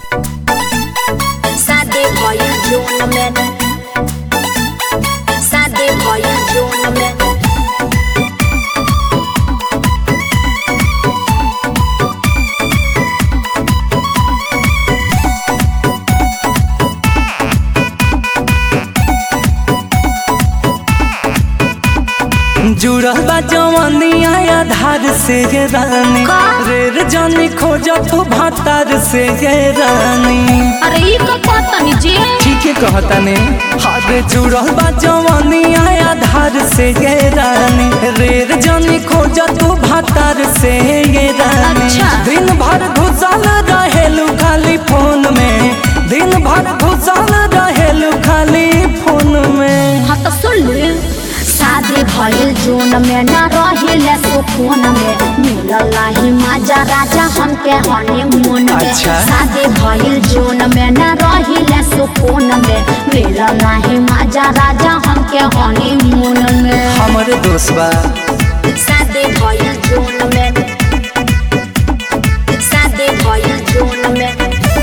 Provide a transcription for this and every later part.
शादी भइल जून में शादी भइल जून में जुड़ल बा जवानिया आधार से ये रानी का? रेर जानी खोज तू भातार से ये रानी अरे ई का पतनी जी ठीक है कहता ने हारे जुड़ल बा जवानिया आधार से ये रानी रेर जानी खोज तू भातार से ये रानी अच्छा। दिन भर घुसल रहेलू खाली फोन में दिन भर घुसल रहेलू खाली फोन में हाँ तो सुन ले शादी भइल जून में न रहिले सुकून में मिलल ही मजा राजा हमके हनीमून में अच्छा। शादी भइल जून में न रहिले सुकून में मिलल ही मजा राजा हमके हनीमून में हमारे दोस्त बा शादी भइल जून में शादी भइल जून में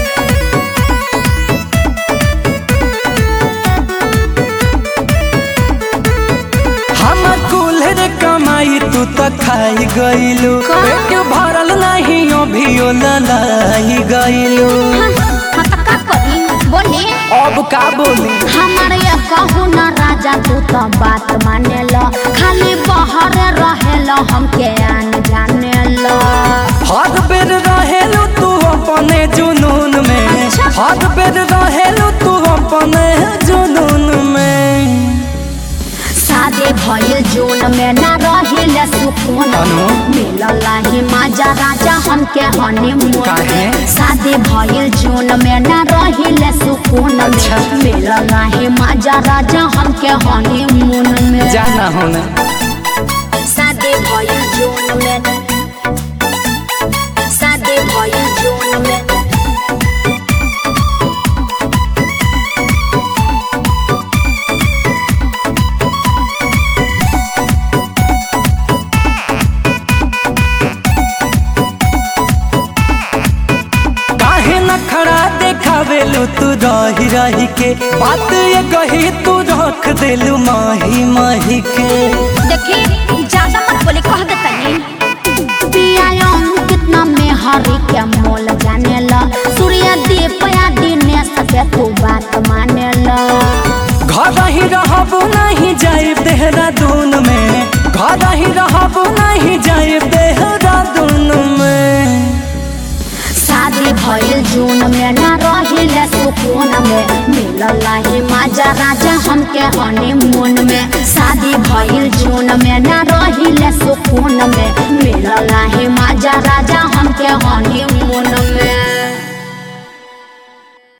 हमर कुल्हर कमाई तू त खाई गईलू का? पेट भरल नहीं अभियो ललाई गईलू हाँ हाँ तो का करी बोली अब का बोली हमारे ये कहू न राजा तू तो बात माने लो खाली बाहर रहे लो हमके आन जाने लो हर बेर रहेलू तू अपने जुनून में अच्छा। हर बेर रहेलू तू अपने जुनून में शादी भइल जून में न रहिले सुकून अनु? मिलल ही मजा राजा हमके हनीमून काहे? में शादी भइल जून में न रहिले सुकून अच्छा। में मिलल ही मजा राजा हमके हनीमून में जाना होना शादी भइल जून में शादी भइल जून में काहे न खड़ा देखावेलू तू रही रही के बात ये कही तू रख देलू माही माही के देखी ज्यादा मत बोले कह दे तनी पियायम कितना में हरी के मोल जाने ला सूर्य दीप या दिनेश के तू बात माने ला घर ही रहबो नहीं जाए देहरादून में घर ही रहबो नहीं जाए देहरादून में शादी भइल जून में न रहिले सुकून में मिलल ही मजा राजा हमके हनीमून में शादी भइल जून में न रहिले सुकून में मिलल ही मजा